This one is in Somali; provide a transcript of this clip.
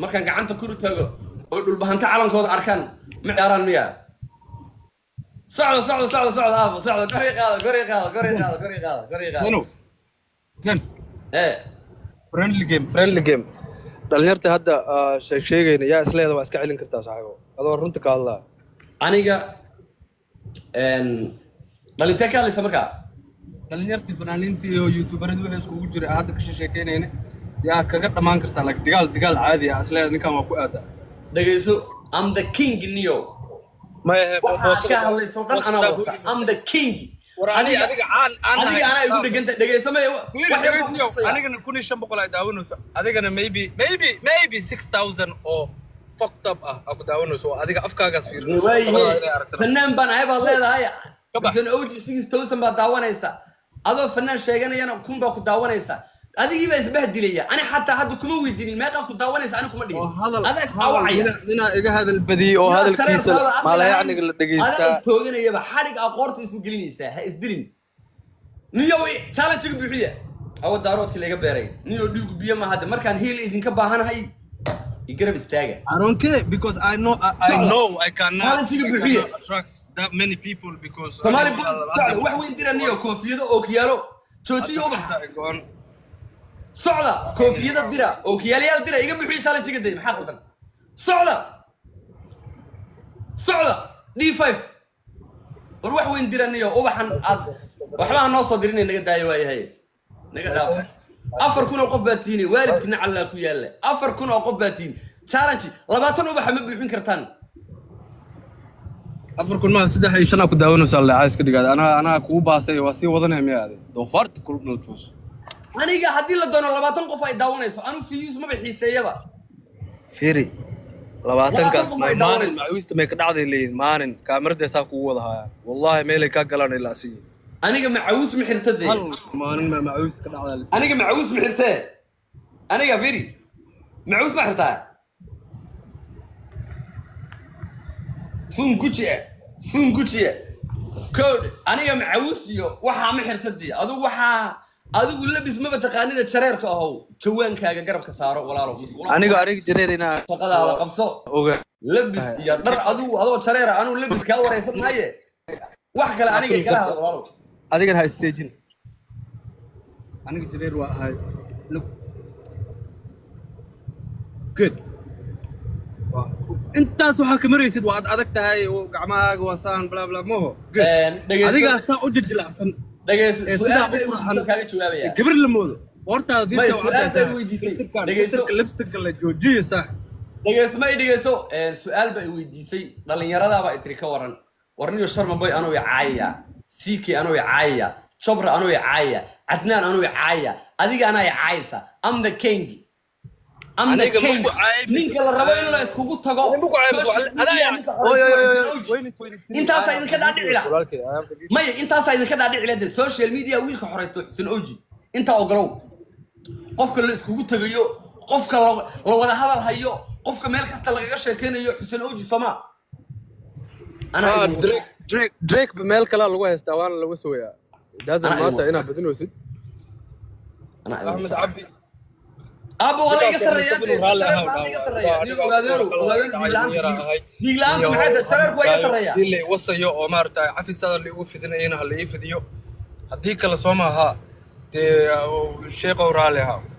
markaan gacanta kuru tago oo dhulbahanta calankooda arkaan ma ciyaaraan miya socda socda socda socda aabo socda gori qaada gori qaada gori qaada gori qaada gori qaada Zeno. Zen. ee Friendly game, friendly game. Dhalinyarta hadda ah, sheeg sheegayna yaa isleeda waa iska celin kartaa saaxiibo. Adoo runta ka hadlaa. aniga een dhalintee ka hadlaysa markaa Dhalinyartii fanaaniintii iyo youtuberada wixii iskugu jira aan hadda ka sheekeynayna yaa kaga dhamaan kartaa like digaal digaal caadi ah isleeda ninkan waa ku aadaa. dhegayso am the king niyo Maya waxaa ka hadlayso dhan anaa wasa am the king War adiga adiga aan aan adiga anaa igu dheganta dhegayso maya wax yar baan ku tusaya. anigana kun iyo shan boqol ay daawanayso adigana maybe maybe maybe six thousand oo fucked up ah aa ku daawanayso oo adiga afkaagaas fiirinayso waaye fanaan baan ahay baad leedahay Ka bax. bisan og six thousand baad daawanaysa adoo fanaan sheeganayana kun baa ku daawanaysa adigii baa isbahdilaya ani xataa hadda kuma weydiinin meeqaa ku daawanaysa ani kuma oo dhigin hadal adaa isdhaawacaya ninaa iga hadal badiyey oo hadalkiisa maalayacniga la adaa dhegeystaa istooganayaba xadhig aa qoorta isu gelinaysaa ha isdilin niyow challenge-ga buuxiya awa daaroodkii laga beeray niyow dhiigu biyo ma hadda markaan hiil idinka baahanahay igarab istaaga I don't care because I know I, I Socda. know I cannot, Maalintiga I buuxiye. cannot attract that many people because soomaali I know socda wax weyn dira niyo koofiyado ookiyaalo joojiyo ubax Go-on. socda koofiyada dira ookiyaalayaal dira iga buuxiya challenge-ga day maxaa qaldan socda socda d five war wax weyn dira niyo ubaxan aad waxbaa noo soo dirinay naga daayo waayahay naga dhaaf afar kun oo qof baa tiini waalidkina callaa ku yaalla afar kun oo qof baa tiini challenge labaatan ubaxa ma buuxin kartaan afar kun maa saddex iyo shan aa ku daawanaysaa leecaa iska dhigaada anaa anaa kugu baasay waa sii wadanaya miyaa ade doofaarta kul dhaltuus aniga haddii la doono labaatan qof ay daawanayso anu fiyus maba xiiseeyaba fiiri labaatankaas Labaatan qof ay maalin daawanayso. macawiista may ka dhacday leeyihin maalin kaamiradeesaa kugu wada hayaa wallahi meelay kaa galaan ilaa asiyi aniga macawus ma xirta dee hal maalin ma macawiis ka dhacdaa la aniga macawus ma xirtee aniga firi macawus ma xirtaa sun gujiya sun gujiya code aniga macawus iyo waxaa ma xirta dee adigu waxaa adigu labis maba taqaanida jareerka ahow jawaankaaga garabka saaro walaalo musqulaha aniga aniga jareer inaa shaqadaada qabso oga labis iyo dhar adigu adoo jareera anuu labis kaa waraysan maaye wax kale aniga igala hadlo walaalo adigana ha isteejin aniga jareer waa ahay look good Waa- intaas waxaa ka maraysid waa ad adag tahay oo gacmahaaga waa saan bla bla moho good dhegeyso adigaa saa u jijilacsan dhegeyso ee su-aal sidaa bay u weydiisay qurxan kaaga jawaabaya gabar la moodo hortaada May, fiirka su'aal bay weydiisay. Dhegeyso. lipsticka la joojiyo sax dhegeyso ma i dhegeyso su-aal ba i weydiisay dhallinyaradaaba itiri ka waran warniyo sharma boy anuu i caayaya ck anuu i caayaya jobra anuu i caayaya cadnaan anuu i caayaya adiga anaa i caayaysa am the king am the Aniga ma king ku caayaysid. ninka la rabo in la iskugu tago social media ninka xoreysta Xuseen Oji. intaasaa idinka dhaadhici la maya intaasaa idinka dhaadhici la de social media wiilka xoreysto xuseen oji intaa ogolow qofka la iskugu tegayo qofka la la wada hadal hayo qofka meel kasta lagaga sheekeynayo xuseen oji sooma anaa idin waso. drake drake drake meel kalaa lagu haystaa waana laga sooyaa doesn't Anaa idin matter waso. inaad badinaysid anaa idin axmed waso. cabdi aabo waa la iga sarreeyaa dee Raalli shareer ahaw, baa iga dhaawac. sarreeya Waa, Nin aniga ogaadeenu waa ogaadeenu kala dhiig yara la-aanta ahay. dhiig la-aanta maxay tahay shareerku waa iga sarreeya Haddii la wasayo oo maaragtay cafisaada laigu fidinayana ha la ii fidiyo haddii kale soo maaha dee sheekow raalli ahaa